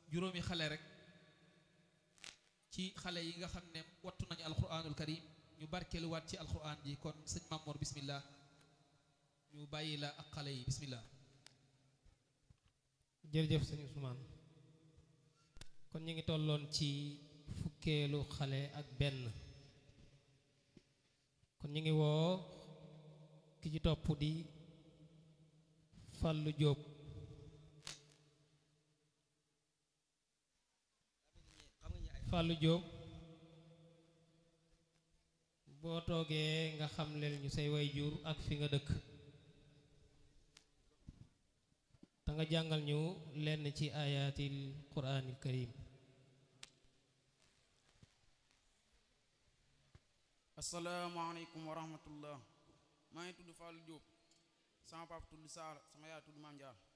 juróomi xale rek ci xale yi nga xam ne wattu nañu alquranul karim ñu barkeeluwaat ci alquran ji kon sëñ Mamour bismillah ñu bàyyi la ak xale yi bismillah jërëjëf sëñ Ousmane kon ñu ngi tolloon ci fukkeelu xale ak benn kon ñu ngi woo ki ci topp di Fallou Diop Fallou Diop boo toogee nga xam leen ñu say way jur ak fi nga dëkk te nga jàngal ñu lenn ci ayatil quraanil karim asalaamaaleykum wa rahmatullah maa ngi tudd Fallou Diop sama papa tudd Saala sama yaay tudd Mame Diarra